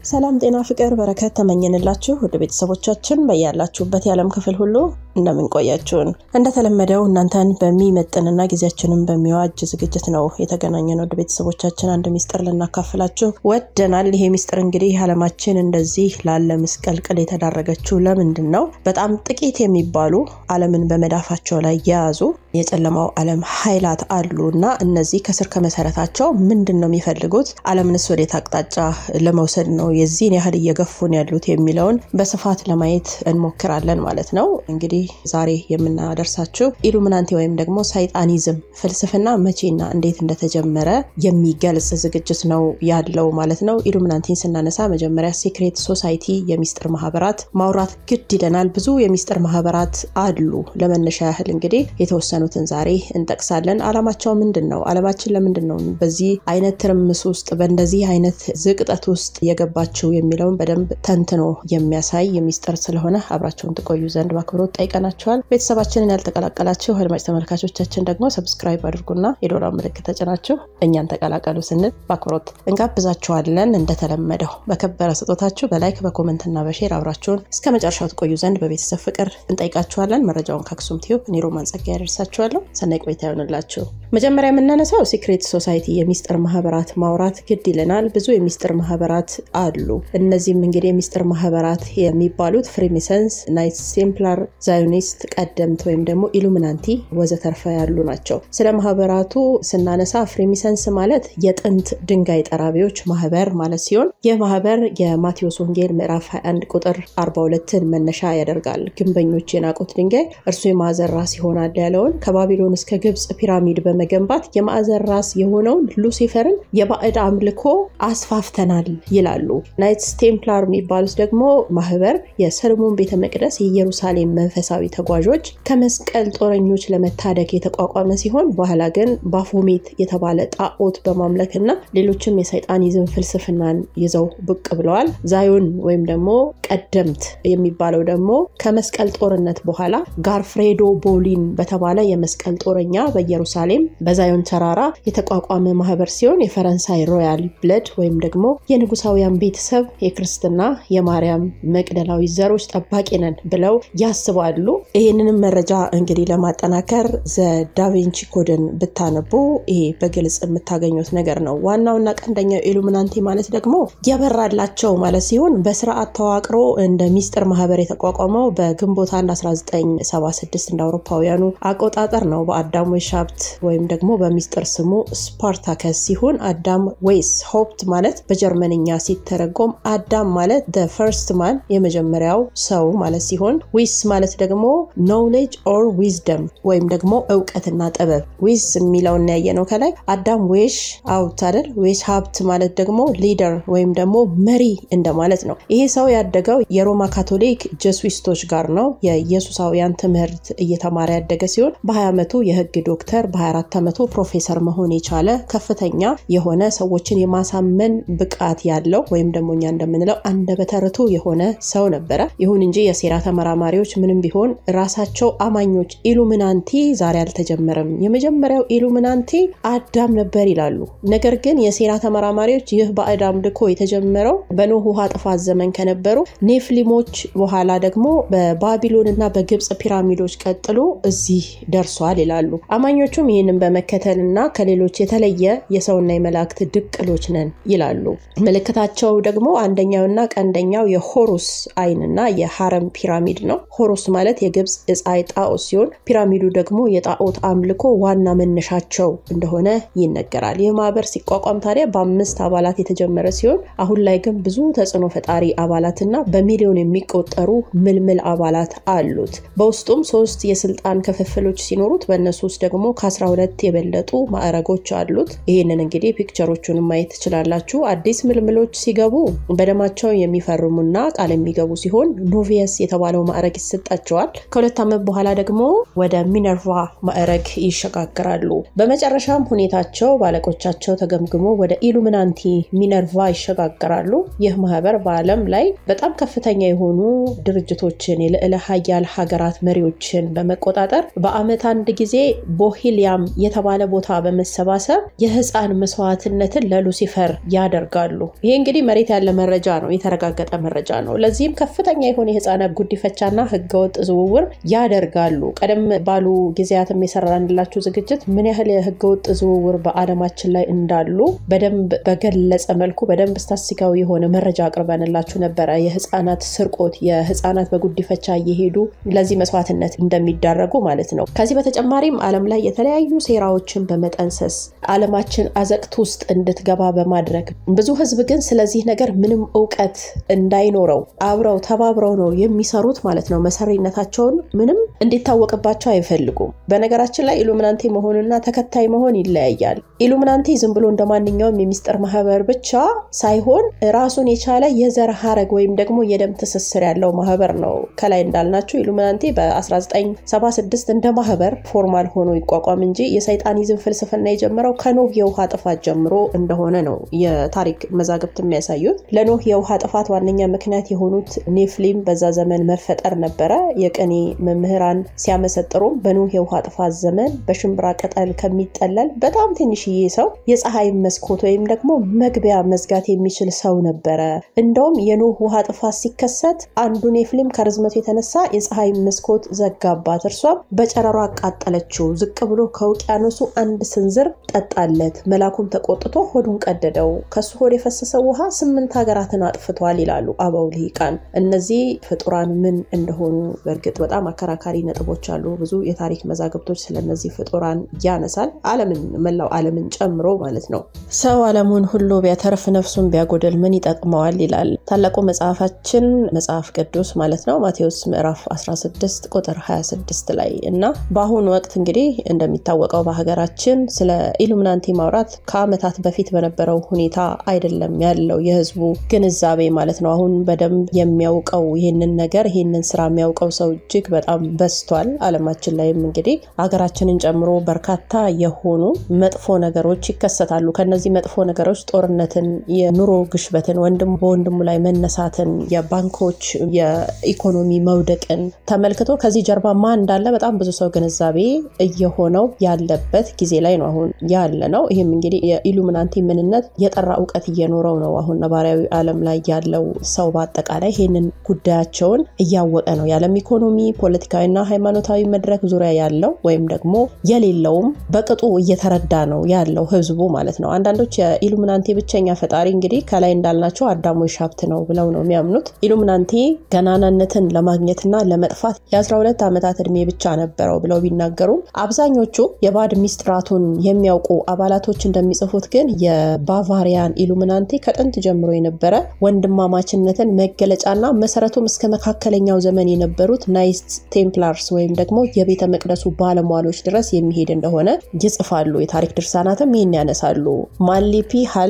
ሰላም ጤና ፍቅር በረከት ተመኘንላችሁ ውድ ቤተሰቦቻችን በያላችሁበት የዓለም ክፍል ሁሉ እንደምን ቆያችሁን። እንደተለመደው እናንተን በሚመጥንና ጊዜያችንን በሚዋጅ ዝግጅት ነው የተገናኘን። ውድ ቤተሰቦቻችን አንድ ሚስጥር ልናካፍላችሁ ወደናል። ይሄ ሚስጥር እንግዲህ ዓለማችን እንደዚህ ላለ ምስቀልቅል የተዳረገችው ለምንድን ነው? በጣም ጥቂት የሚባሉ ዓለምን በመዳፋቸው ላይ የያዙ የጨለማው ዓለም ኃይላት አሉ እና እነዚህ ከስር ከመሰረታቸው ምንድን ነው የሚፈልጉት? ዓለምንስ ወዴት አቅጣጫ ለመውሰድ ነው የዚህን ያህል እየገፉን ያሉት የሚለውን በስፋት ለማየት እንሞክራለን ማለት ነው። እንግዲህ ዛሬ የምናደርሳችሁ ኢሉሚናንቲ ወይም ደግሞ ሳይጣኒዝም ፍልስፍና መቼና እንዴት እንደተጀመረ የሚገልጽ ዝግጅት ነው ያለው ማለት ነው። ኢሉሚናንቲን ስናነሳ መጀመሪያ ሴክሬት ሶሳይቲ የሚስጥር ማህበራት ማውራት ግድ ይለናል። ብዙ የሚስጥር ማህበራት አሉ። ለመነሻ ያህል እንግዲህ የተወሰኑትን ዛሬ እንጠቅሳለን። አላማቸው ምንድን ነው? አለማችን ለምንድን ነው በዚህ አይነት ትርምስ ውስጥ በእንደዚህ አይነት ዝቅጠት ውስጥ የገባችው የሚለውን በደንብ ተንትኖ የሚያሳይ የሚስጥር ስለሆነ አብራቸውን ትቆዩ ዘንድ በአክብሮት ጠይቀናቸዋል። ቤተሰባችንን ያልተቀላቀላችሁ አድማጭ ተመልካቾቻችን ደግሞ ሰብስክራይብ አድርጉና የዶላር ምልክት ተጭናችሁ እኛን ተቀላቀሉ ስንል በአክብሮት እንጋብዛችኋለን። እንደተለመደው በከበረ ስጦታችሁ በላይክ በኮመንትና በሼር አብራችሁን እስከ መጨረሻው ትቆዩ ዘንድ በቤተሰብ ፍቅር እንጠይቃችኋለን። መረጃውን ከአክሱም ቲዩብ እኔ ሮማን ጸጋ ያደርሳችኋለሁ። ሰናይ ቆይታ ይሆንላችሁ። መጀመሪያ የምናነሳው ሲክሬት ሶሳይቲ የሚስጥር ማህበራት ማውራት ግድ ይለናል። ብዙ የሚስጥር ማህበራት አሉ። እነዚህም እንግዲህ የሚስጥር ማህበራት የሚባሉት ፍሪሜሰንስ፣ ናይት ቴምፕላር፣ ዛዮኒስት፣ ቀደምት ወይም ደግሞ ኢሉሚናንቲ ወዘተርፈ ያሉ ናቸው። ስለ ማህበራቱ ስናነሳ ፍሪሜሰንስ ማለት የጥንት ድንጋይ ጠራቢዎች ማህበር ማለት ሲሆን ይህ ማህበር የማቴዎስ ወንጌል ምዕራፍ 21 ቁጥር 42ን መነሻ ያደርጋል። ግንበኞች የናቁት ድንጋይ እርሱ የማዕዘን ራስ ይሆናል ያለውን ከባቢሎን እስከ ግብፅ ፒራሚድ በመገንባት የማዕዘን ራስ የሆነውን ሉሲፈርን የባዕድ አምልኮ አስፋፍተናል ይላሉ። ናይትስ ቴምፕላር የሚባሉት ደግሞ ማህበር የሰለሞን ቤተ መቅደስ የኢየሩሳሌም መንፈሳዊ ተጓዦች ከመስቀል ጦረኞች ለመታደግ የተቋቋመ ሲሆን በኋላ ግን ባፎሜት የተባለ ጣዖት በማምለክ እና ሌሎችም የሰይጣኒዝም ፍልስፍናን ይዘው ብቅ ብለዋል። ዛዮን ወይም ደግሞ ቀደምት የሚባለው ደግሞ ከመስቀል ጦርነት በኋላ ጋርፍሬዶ ቦሊን በተባለ የመስቀል ጦረኛ በኢየሩሳሌም በዛዮን ተራራ የተቋቋመ ማህበር ሲሆን የፈረንሳይ ሮያል ብለድ ወይም ደግሞ የንጉሳውያን ቤተሰብ የክርስትና የማርያም መቅደላዊ ዘሮች ጠባቂ ነን ብለው ያስባሉ። ይህንንም መረጃ እንግዲህ ለማጠናከር ዘ ዳቪንቺ ኮድን ብታነቡ ይሄ በግልጽ የምታገኙት ነገር ነው። ዋናውና ቀንደኛው ኢሉሚናንቲ ማለት ደግሞ የበራላቸው ማለት ሲሆን በስርዓት ተዋቅሮ እንደ ሚስጥር ማህበር የተቋቋመው በግንቦት 1 1976 እንደ አውሮፓውያኑ አቆጣጠር ነው። በአዳም ዌሽ ሀብት ወይም ደግሞ በሚስጥር ስሙ ስፓርታከስ ሲሆን አዳም ዌይስ ሆፕት ማለት በጀርመንኛ ሲተረጎም አዳም ማለት ደ ፈርስት ማን የመጀመሪያው ሰው ማለት ሲሆን ዊስ ማለት ደግሞ ኖውሌጅ ኦር ዊዝደም ወይም ደግሞ እውቀትና ጥበብ ዊዝ የሚለውን ያየ ነው ከላይ አዳም ዌሽ አውት አይደል ዌሽ ሀብት ማለት ደግሞ ሊደር ወይም ደግሞ መሪ እንደማለት ነው። ይሄ ሰው ያደገው የሮማ ካቶሊክ ጀስዊስቶች ጋር ነው። የኢየሱሳውያን ትምህርት እየተማረ ያደገ ሲሆን በ20 ዓመቱ የህግ ዶክተር በ24 ዓመቱ ፕሮፌሰር መሆን የቻለ ከፍተኛ የሆነ ሰዎችን የማሳመን ብቃት ያለው ወይም ደግሞ እኛ እንደምንለው አንደበተ ርቱዕ የሆነ ሰው ነበረ። ይሁን እንጂ የሴራ ተመራማሪዎች ምንም ቢሆን ራሳቸው አማኞች ኢሉሚናንቲ ዛሬ አልተጀመረም፣ የመጀመሪያው ኢሉሚናንቲ አዳም ነበር ይላሉ። ነገር ግን የሴራ ተመራማሪዎች ይህ ባዕድ አምልኮ የተጀመረው በኖህ ውሃ ጥፋት ዘመን ከነበሩ ኔፍሊሞች በኋላ ደግሞ በባቢሎን እና በግብፅ ፒራሚዶች ቀጥሎ እዚህ ደርሷል ይላሉ። አማኞቹም ይህንን በመከተል እና ከሌሎች የተለየ የሰውና የመላእክት ድቅሎች ነን ይላሉ። ምልክታቸው ደግሞ አንደኛውና ቀንደኛው የሆሩስ አይንና የሀረም ፒራሚድ ነው። ሆሩስ ማለት የግብፅ የፀሐይ ጣዖት ሲሆን ፒራሚዱ ደግሞ የጣዖት አምልኮ ዋና መነሻቸው እንደሆነ ይነገራል። ይህ ማህበር ሲቋቋም ታዲያ በአምስት አባላት የተጀመረ ሲሆን አሁን ላይ ግን ብዙ ተጽዕኖ ፈጣሪ አባላትና በሚሊዮን የሚቆጠሩ ምልምል አባላት አሉት። በውስጡም ሶስት የስልጣን ክፍፍሎች ሲኖሩት በእነሱ ውስጥ ደግሞ ከ12 የበለጡ ማዕረጎች አሉት። ይህንን እንግዲህ ፒክቸሮቹን ማየት ትችላላችሁ። አዲስ ምልምሎች ሲገቡ በደማቸው የሚፈርሙና ቃል የሚገቡ ሲሆን ኖቪየስ የተባለው ማዕረግ ይሰጣቸዋል። ይሰጣቸዋል። ከሁለት ዓመት በኋላ ደግሞ ወደ ሚነርቫ ማዕረግ ይሸጋግራሉ። በመጨረሻም ሁኔታቸው በአለቆቻቸው ተገምግሞ ወደ ኢሉሚናንቲ ሚነርቫ ይሸጋግራሉ። ይህ ማህበር በዓለም ላይ በጣም ከፍተኛ የሆኑ ድርጅቶችን የልዕለ ሀያል ሀገራት መሪዎችን በመቆጣጠር በዓመት አንድ ጊዜ ቦሂሊያም የተባለ ቦታ በመሰባሰብ የህፃን መስዋዕትነትን ለሉሲፈር ያደርጋሉ። ይሄ እንግዲህ መሬት ያለ መረጃ ነው፣ የተረጋገጠ መረጃ ነው። ለዚህም ከፍተኛ የሆነ የህፃናት ጉዲፈቻና ህገወጥ ዝውውር ያደርጋሉ። ቀደም ባሉ ጊዜያትም የሰራንላችሁ ዝግጅት ምን ያህል የህገወጥ ዝውውር በዓለማችን ላይ እንዳሉ በደንብ በገለጸ መልኩ በደንብ ስታስቲካዊ የሆነ መረጃ አቅርበንላችሁ ነበረ። የህፃናት ስርቆት፣ የህፃናት በጉዲፈቻ እየሄዱ ለዚህ መስዋዕትነት እንደሚዳረጉ ማለት ነው። ከዚህ በተጨማሪም ዓለም ላይ የተለያዩ ሴራዎችን በመጠንሰስ ዓለማችን አዘቅት ውስጥ እንድትገባ በማድረግ ብዙ ህዝብ ግን ስለዚህ ነገር ምንም እውቀት እንዳይኖረው አብረው ተባብረው ነው የሚሰሩት ማለት ነው። መሰሪነታቸውን ምንም እንዲታወቅባቸው አይፈልጉም። በነገራችን ላይ ኢሉሚናንቲ መሆንና ተከታይ መሆን ይለያያል። ኢሉሚናንቲ ዝም ብሎ እንደ ማንኛውም የሚስጥር ማህበር ብቻ ሳይሆን ራሱን የቻለ የዘር ሀረግ ወይም ደግሞ የደም ትስስር ያለው ማህበር ነው። ከላይ እንዳልናቸው ኢሉሚናንቲ በ1976 እንደ ማህበር ፎርማል ሆኖ ይቋቋም እንጂ የሰይጣኒዝም ፍልስፍና የጀመረው ከኖህ የውሃ ጥፋት ጀምሮ እንደሆነ ነው የታሪክ መዛግብት የሚያሳዩት። ለኖህ የውሃ ጥፋት ዋነኛ ምክንያት የሆኑት ኔፍሊም በዛ ዘመን መፈጠር ነበረ። የቅኔ መምህራን ሲያመሰጥሩም በኖህ የውሃ ጥፋት ዘመን በሽምብራ ቅጠል ከሚጠለል በጣም ትንሽዬ ሰው የፀሐይ መስኮት ወይም ደግሞ መግቢያ መዝጋት የሚችል ሰው ነበረ። እንደውም የኖህ ውሃ ጥፋት ሲከሰት አንዱ ኔፍሊም ከርዝመቱ የተነሳ የፀሐይ መስኮት ዘጋባት። እርሷም በጨረሯ አቃጠለችው። ዝቅ ብሎ ከውቅያኖሱ አንድ ስንዝር ጠጣለት። መላኩም ተቆጥቶ ሆዱን ቀደደው። ከሱ ሆድ የፈሰሰው ውሃ ስምንት ሀገራትን አጥፍቷል ይላሉ አበው ልሂቃን። እነዚህ ፍጡራን ምን እንደሆኑ በእርግጥ በጣም አከራካሪ ነጥቦች አሉ። ብዙ የታሪክ መዛግብቶች ስለነዚህ ፍጡራን ያነሳል። ዓለምን መላው ዓለምን ጨምሮ ማለት ነው። ሰው ዓለሙን ሁሉ ቢያተርፍ ነፍሱን ቢያጎደል ምን ይጠቅመዋል ይላል ታላቁ መጽሐፋችን መጽሐፍ ቅዱስ ማለት ነው ማቴዎስ ምዕራፍ 16 ቁጥር 26 ላይ እና በአሁኑ ወቅት እንግዲህ እንደሚታወቀው በሀገራችን ስለ ኢሉሚናንቲ ማውራት ከዓመታት በፊት በነበረው ሁኔታ አይደለም ያለው የህዝቡ ግንዛቤ ማለት ነው። አሁን በደንብ የሚያውቀው ይህንን ነገር ይህንን ስራ የሚያውቀው ሰው እጅግ በጣም በዝቷል። ዓለማችን ላይም እንግዲህ ሀገራችንን ጨምሮ በርካታ የሆኑ መጥፎ ነገሮች ይከሰታሉ። ከነዚህ መጥፎ ነገሮች ጦርነትን፣ የኑሮ ግሽበትን፣ ወንድም በወንድሙ ላይ መነሳትን፣ የባንኮች የኢኮኖሚ መውደቅን ተመልክቶ ከዚህ ጀርባ ማን እንዳለ በጣም ብዙ ሰው ግንዛቤ እየሆነው ያለበት ጊዜ ላይ ነው አሁን ያለ ነው። ይህም እንግዲህ የኢሉሚናንቲ ምንነት የጠራ እውቀት እየኖረው ነው አሁን ነባራዊ ዓለም ላይ ያለው ሰው በአጠቃላይ ይህንን ጉዳያቸውን እያወቀ ነው። የዓለም ኢኮኖሚ ፖለቲካዊና ሃይማኖታዊ መድረክ ዙሪያ ያለው ወይም ደግሞ የሌለውም በቅጡ እየተረዳ ነው ያለው ህዝቡ ማለት ነው። አንዳንዶች የኢሉሚናንቲ ብቸኛ ፈጣሪ እንግዲህ ከላይ እንዳልናቸው አዳሞች ሀብት ነው ብለው ነው የሚያምኑት። ኢሉሚናንቲ ገናናነትን ለማግኘትና ለመጥፋት የ12 ዓመታት እድሜ ብቻ ነበረው ብለው ቢናገሩም አብዛኞቹ የባዕድ ሚስጥራቱን የሚያውቁ አባላቶች እንደሚጽፉት ግን የባቫሪያን ኢሉሚናንቲ ከጥንት ጀምሮ የነበረ ወንድማማችነትን መገለጫና መሰረቱም እስከ መካከለኛው ዘመን የነበሩት ናይስት ቴምፕላርስ ወይም ደግሞ የቤተ መቅደሱ ባለሟሎች ድረስ የሚሄድ እንደሆነ ይጽፋሉ። የታሪክ ድርሳናትም ይህን ያነሳሉ። ማሊፒ ሀል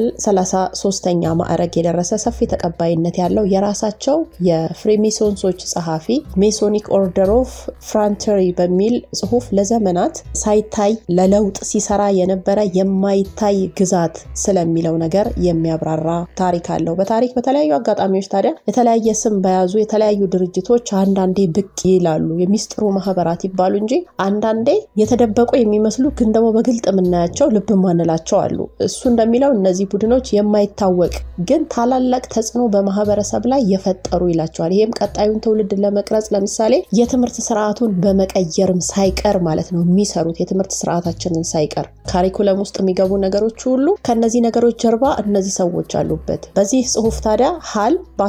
33ኛ ማዕረግ የደረሰ ሰፊ ተቀባይነት ያለው የራሳቸው የፍሪሜሶንሶች ጸሐፊ ሜሶኒክ ኦርደር ኦፍ ፍራንተሪ በሚል ጽሁፍ ለዘመናት ሳይታይ ለለውጥ ሲሰራ የነበረ የማይታይ ግዛት ስለሚለው ነገር የሚያብራራ ታሪክ አለው። በታሪክ በተለያዩ አጋጣሚዎች ታዲያ የተለያየ ስም በያዙ የተለያዩ ድርጅቶች አንዳንዴ ብቅ ይላሉ። የሚስጥሩ ማህበራት ይባሉ እንጂ አንዳንዴ የተደበቁ የሚመስሉ ግን ደግሞ በግልጥ የምናያቸው ልብ ማንላቸው አሉ። እሱ እንደሚለው እነዚህ ቡድኖች የማይታወቅ ግን ታላላቅ ተጽዕኖ በማህበረሰብ ላይ የፈጠሩ ይላቸዋል። ይህም ቀጣዩን ትውልድ ለመቅረጽ ለምሳሌ የትምህርት ስርዓቱን በመቀየርም ሳይቀር ማለት ነው የሚሰሩት የትምህርት ስርዓታችንን ሳይቀር ካሪኩለም ውስጥ የሚገቡ ነገሮች ሁሉ ከነዚህ ነገሮች ጀርባ እነዚህ ሰዎች አሉበት። በዚህ ጽሁፍ ታዲያ ሀል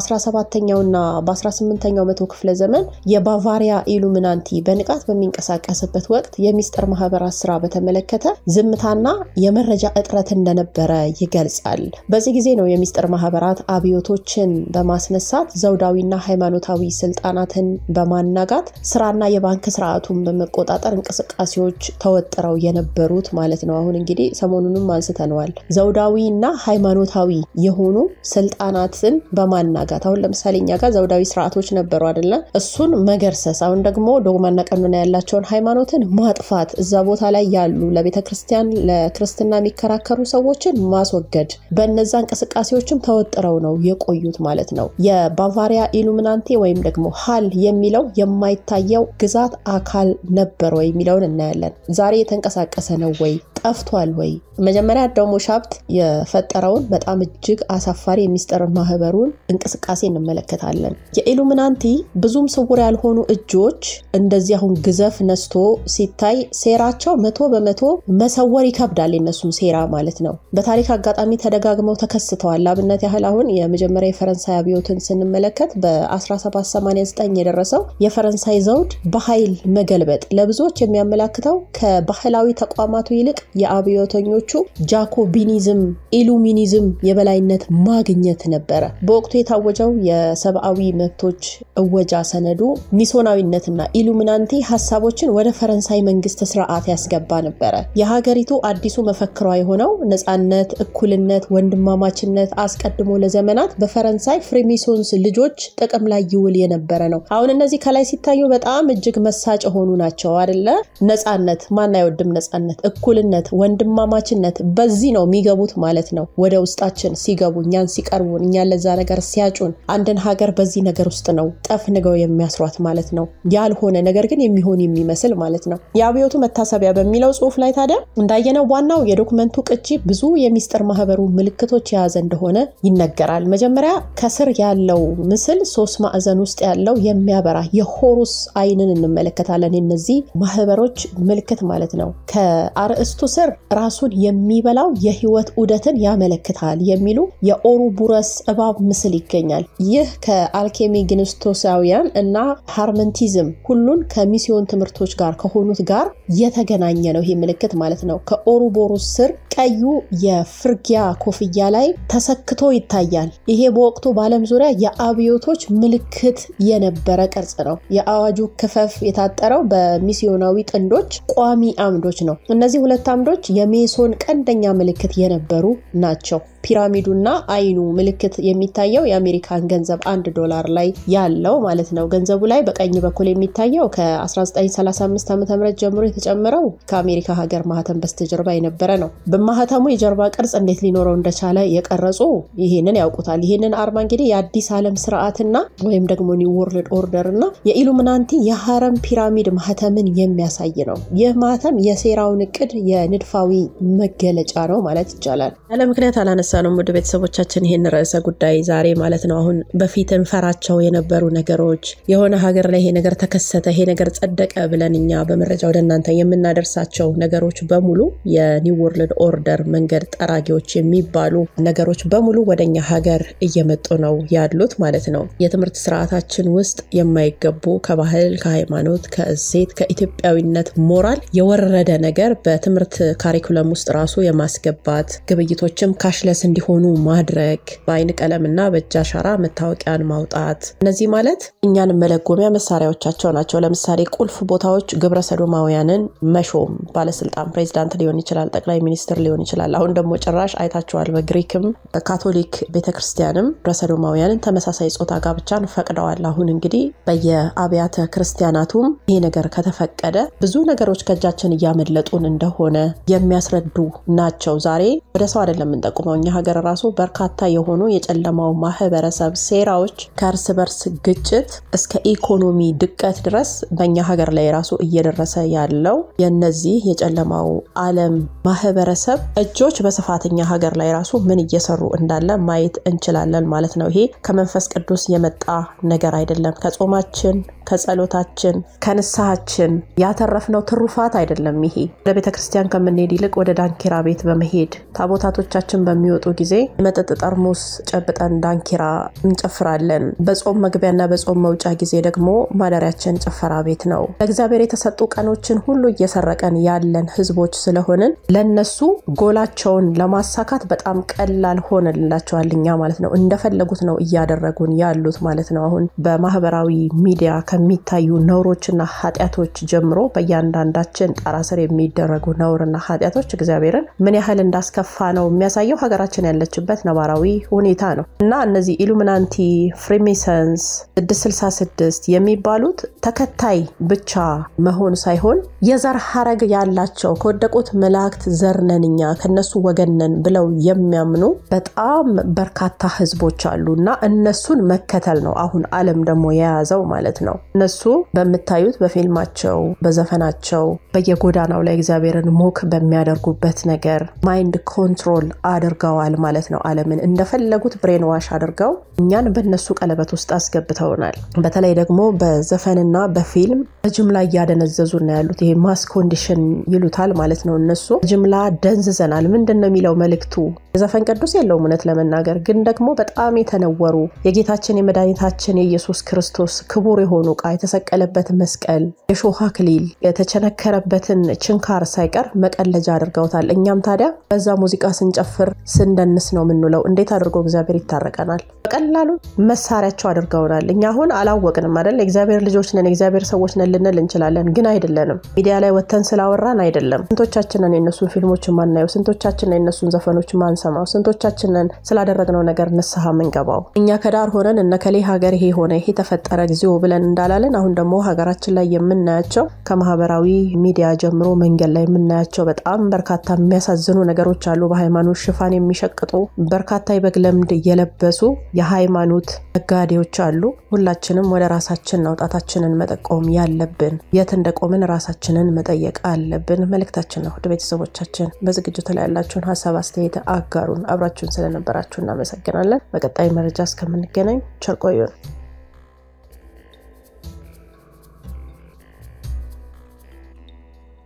በ17ኛውና በ18ኛው መቶ ክፍለ ዘመን የባቫሪያ ኢሉሚናንቲ በንቃት በሚንቀሳቀስበት ወቅት የሚስጥር ማህበራት ስራ በተመለከተ ዝምታና የመረጃ እጥረት እንደነበረ ይገልጻል። በዚህ ጊዜ ነው የሚስጥር ማህበራት አብዮቶችን በማስነሳት ዘውዳዊና ሃይማኖታዊ ስልጣናትን በማናጋት ስራና የባንክ ስርዓቱን በመቆጣጠር እንቅስቃሴዎች ተወጥረው የነበሩት ማለት ነው። አሁን እንግዲህ ሰሞኑንም አንስተነዋል። ዘውዳዊና ሃይማኖታዊ የሆኑ ስልጣናትን በማናጋት አሁን ለምሳሌ እኛ ጋር ዘውዳዊ ስርዓቶች ነበሩ አይደለም? እሱን መገርሰስ፣ አሁን ደግሞ ዶግማና ቀኖና ያላቸውን ሃይማኖትን ማጥፋት፣ እዛ ቦታ ላይ ያሉ ለቤተ ክርስቲያን ለክርስትና የሚከራከሩ ሰዎችን ማስወገድ፣ በነዛ እንቅስቃሴዎችም ተወጥረው ነው የቆዩት ማለት ነው። የባቫሪያ ኢሉሚናንቲ ወይም ደግሞ ሀል የሚለው የማይታየው ግዛት አካል ነበር ወይ የሚለውን እናያለን። ዛሬ የተንቀሳቀሰ ነው ወይ ጠፍቷል ወይ? መጀመሪያ ደግሞ ሻብት የፈጠረውን በጣም እጅግ አሳፋሪ የሚስጥር ማህበሩን እንቅስቃሴ እንመለከታለን። የኢሉሚናንቲ ብዙም ስውር ያልሆኑ እጆች እንደዚህ አሁን ግዘፍ ነስቶ ሲታይ ሴራቸው መቶ በመቶ መሰወር ይከብዳል። የነሱን ሴራ ማለት ነው። በታሪክ አጋጣሚ ተደጋግመው ተከስተዋል። ለአብነት ያህል አሁን የመጀመሪያ የፈረንሳይ አብዮትን ስንመለከት በ1789 የደረሰው የፈረንሳይ ዘውድ በኃይል መገልበጥ ለብዙዎች የሚያመላክተው ከባህላዊ ተቋማቱ ይልቅ የአብዮተኞቹ ጃኮቢኒዝም፣ ኢሉሚኒዝም የበላይነት ማግኘት ነበረ። በወቅቱ የታወጀው የሰብአዊ መብቶች እወጃ ሰነዱ ሚሶናዊነትና ኢሉሚናንቲ ሀሳቦችን ወደ ፈረንሳይ መንግስት ስርዓት ያስገባ ነበረ። የሀገሪቱ አዲሱ መፈክሯ የሆነው ነጻነት፣ እኩልነት፣ ወንድማማችነት አስቀድሞ ለዘመናት በፈረንሳይ ፍሪሚሶንስ ልጆች ጥቅም ላይ ይውል የነበረ ነው። አሁን እነዚህ ከላይ ሲታዩ በጣም እጅግ መሳጭ የሆኑ ናቸው አደለ? ነጻነት ማን አይወድም? ነጻነት፣ እኩልነት፣ ወንድማማችነት በዚህ ነው የሚገቡት ማለት ነው። ወደ ውስጣችን ሲገቡ እኛን ሲቀርቡን እኛን ለዛ ነገር ሲያጩን አንድን ሀገር በዚህ ነገር ውስጥ ነው ጠፍንገው የሚያስሯት ማለት ነው። ያልሆነ ነገር ግን የሚሆን የሚመስል ማለት ነው። የአብዮቱ መታሰቢያ በሚለው ጽሁፍ ላይ ታዲያ እንዳየነው ዋናው የዶክመንቱ ቅጂ ብዙ የሚስጥር ማህበሩ ምልክቶች የያዘ እንደሆነ ይነገራል። መጀመሪያ ከስር ያለው ምስል ሶስት ማዕዘን ውስጥ ያለው የሚያበራ የሆሩስ አይንን እንመለከታለን። የነዚህ ማህበሮች ምልክት ማለት ነው። ከአርእስቱ ስር ራሱን የሚበላው የህይወት ዑደትን ያመለክታል የሚሉ የኦሩቡረስ እባብ ምስል ይገኛል። ይህ ከአልኬሚ ግንስቶሳውያን እና ሃርመንቲዝም ሁሉን ከሚስዮን ትምህርቶች ጋር ከሆኑት ጋር የተገናኘ ነው። ይህ ምልክት ማለት ነው። ከኦሩቦሩስ ስር ቀዩ የፍርጊያ ኮፍያ ላይ ተሰክቶ ይታያል። ይሄ በወቅቱ በዓለም ዙሪያ የአብዮቶች ምልክት የነበረ ቅርጽ ነው። የአዋጁ ክፈፍ የታጠረው በሚስዮናዊ ጥንዶች ቋሚ አምዶች ነው። እነዚህ ሁለት አምዶች የሜሶን ቀንደኛ ምልክት የነበሩ ናቸው። ፒራሚዱና አይኑ ምልክት የሚታየው የአሜሪካን ገንዘብ አንድ ዶላር ላይ ያለው ማለት ነው። ገንዘቡ ላይ በቀኝ በኩል የሚታየው ከ1935 ዓ ም ጀምሮ የተጨመረው ከአሜሪካ ሀገር ማህተም በስተጀርባ የነበረ ነው። በማህተሙ የጀርባ ቅርጽ እንዴት ሊኖረው እንደቻለ የቀረጹ ይህንን ያውቁታል። ይህንን አርማ እንግዲህ የአዲስ ዓለም ስርዓትና ወይም ደግሞ ኒው ወርልድ ኦርደር እና የኢሉሚናንቲ የሀረም ፒራሚድ ማህተምን የሚያሳይ ነው። ይህ ማህተም የሴራውን እቅድ የንድፋዊ መገለጫ ነው ማለት ይቻላል። ያለ ምክንያት አላነሳ ነው ውድ ቤተሰቦቻችን ይህን ርዕሰ ጉዳይ ዛሬ ማለት ነው። አሁን በፊት እንፈራቸው የነበሩ ነገሮች የሆነ ሀገር ላይ ይሄ ነገር ተከሰተ፣ ይሄ ነገር ጸደቀ ብለን እኛ በመረጃ ወደ እናንተ የምናደርሳቸው ነገሮች በሙሉ የኒው ወርልድ ኦርደር መንገድ ጠራጊዎች የሚባሉ ነገሮች በሙሉ ወደኛ ሀገር እየመጡ ነው ያሉት ማለት ነው። የትምህርት ስርዓታችን ውስጥ የማይገቡ ከባህል፣ ከሃይማኖት፣ ከእሴት፣ ከኢትዮጵያዊነት ሞራል የወረደ ነገር በትምህርት ካሪኩለም ውስጥ ራሱ የማስገባት ግብይቶችም ካሽለስ እንዲሆኑ ማድረግ በአይን ቀለምና በእጅ አሻራ መታወቂያን ማውጣት እነዚህ ማለት እኛን መለጎሚያ መሳሪያዎቻቸው ናቸው። ለምሳሌ ቁልፍ ቦታዎች ግብረ ሰዶማውያንን መሾም ባለስልጣን ፕሬዚዳንት ሊሆን ይችላል፣ ጠቅላይ ሚኒስትር ሊሆን ይችላል። አሁን ደግሞ ጭራሽ አይታችኋል። በግሪክም በካቶሊክ ቤተክርስቲያንም ግብረ ሰዶማውያንን ተመሳሳይ ጾታ ጋብቻን ፈቅደዋል። አሁን እንግዲህ በየአብያተ ክርስቲያናቱም ይሄ ነገር ከተፈቀደ ብዙ ነገሮች ከእጃችን እያመለጡን እንደሆነ የሚያስረዱ ናቸው። ዛሬ ወደ ሰው አይደለም የምንጠቁመው እኛ ሀገር ራሱ በርካታ የሆኑ የጨለማው ማህበረሰብ ሴራዎች ከእርስ በርስ ግጭት እስከ ኢኮኖሚ ድቀት ድረስ በእኛ ሀገር ላይ ራሱ እየደረሰ ያለው የነዚህ የጨለማው ዓለም ማህበረሰብ እጆች በስፋት እኛ ሀገር ላይ ራሱ ምን እየሰሩ እንዳለ ማየት እንችላለን ማለት ነው። ይሄ ከመንፈስ ቅዱስ የመጣ ነገር አይደለም። ከጾማችን፣ ከጸሎታችን፣ ከንስሐችን ያተረፍነው ትሩፋት አይደለም። ይሄ ወደ ቤተ ክርስቲያን ከምንሄድ ይልቅ ወደ ዳንኪራ ቤት በመሄድ ታቦታቶቻችን በሚወጡ ጊዜ መጠጥ ጠርሙስ ጨብጠን ዳንኪራ እንጨፍራለን። በጾም መግቢያና በጾም መውጫ ጊዜ ደግሞ ማደሪያችን ጭፈራ ቤት ነው። ለእግዚአብሔር የተሰጡ ቀኖችን ሁሉ እየሰረቀን ያለን ህዝቦች ስለሆንን ለነሱ ጎላቸውን ለማሳካት በጣም ቀላል ሆነላቸዋል። እኛ ማለት ነው እንደፈለጉት ነው እያደረጉን ያሉት ማለት ነው። አሁን በማህበራዊ ሚዲያ ከሚታዩ ነውሮችና ኃጢአቶች ጀምሮ በእያንዳንዳችን ጣራ ስር የሚደረጉ ነውርና ኃጢአቶች እግዚአብሔርን ምን ያህል እንዳስከፋ ነው የሚያሳየው። ሀገራችን ሀገራችን ያለችበት ነባራዊ ሁኔታ ነው እና እነዚህ ኢሉሚናንቲ፣ ፍሪሜሰንስ፣ 666 የሚባሉት ተከታይ ብቻ መሆን ሳይሆን የዘር ሀረግ ያላቸው ከወደቁት መላእክት ዘር ነን እኛ ከነሱ ወገን ነን ብለው የሚያምኑ በጣም በርካታ ህዝቦች አሉ እና እነሱን መከተል ነው አሁን ዓለም ደግሞ የያዘው ማለት ነው። እነሱ በምታዩት በፊልማቸው፣ በዘፈናቸው፣ በየጎዳናው ላይ እግዚአብሔርን ሞክ በሚያደርጉበት ነገር ማይንድ ኮንትሮል አድርገዋል ማለት ነው። ዓለምን እንደፈለጉት ብሬን ዋሽ አድርገው እኛን በእነሱ ቀለበት ውስጥ አስገብተውናል። በተለይ ደግሞ በዘፈንና በፊልም በጅምላ እያደነዘዙ ነው ያሉት። ይሄ ማስ ኮንዲሽን ይሉታል ማለት ነው። እነሱ ጅምላ ደንዝዘናል። ምንድን ነው የሚለው መልእክቱ? የዘፈን ቅዱስ የለውም እውነት ለመናገር ግን ደግሞ በጣም የተነወሩ የጌታችን የመድኃኒታችን የኢየሱስ ክርስቶስ ክቡር የሆኑ ዕቃ የተሰቀለበት መስቀል፣ የሾህ አክሊል፣ የተቸነከረበትን ችንካር ሳይቀር መቀለጃ አድርገውታል። እኛም ታዲያ በዛ ሙዚቃ ስንጨፍር ስንደንስ ነው የምንውለው። እንዴት አድርጎ እግዚአብሔር ይታረቀናል? በቀላሉ መሳሪያቸው አድርገውናል። እኛ አሁን አላወቅንም አይደል? የእግዚአብሔር ልጆች ነን፣ የእግዚአብሔር ሰዎች ነን ልንል እንችላለን፣ ግን አይደለንም። ሚዲያ ላይ ወተን ስላወራን አይደለም። ስንቶቻችንን የነሱን ፊልሞች ማናየው? ስንቶቻችንን የነሱን ዘፈኖች ማንሰማው? ስንቶቻችንን ስላደረግነው ነገር ንስሐ ምንገባው? እኛ ከዳር ሆነን እነከሌ ሀገር ይሄ ሆነ ይሄ ተፈጠረ ጊዜው ብለን እንዳላለን አሁን ደግሞ ሀገራችን ላይ የምናያቸው ከማህበራዊ ሚዲያ ጀምሮ መንገድ ላይ የምናያቸው በጣም በርካታ የሚያሳዝኑ ነገሮች አሉ። በሃይማኖት ሽፋን የሚሸቅጡ በርካታ የበግ ለምድ የለበሱ የሃይማኖት ነጋዴዎች አሉ። ሁላችንም ወደ ራሳችን ነው ጣታችንን መጠቆም ያለብን። የት እንደቆምን ራሳችንን መጠየቅ አለብን መልእክታችን ነው። ወደ ቤተሰቦቻችን በዝግጅቱ ላይ ያላችሁን ሀሳብ አስተያየት አጋሩን። አብራችሁን ስለነበራችሁ እናመሰግናለን። በቀጣይ መረጃ እስከምንገናኝ ቸር ቆዩን።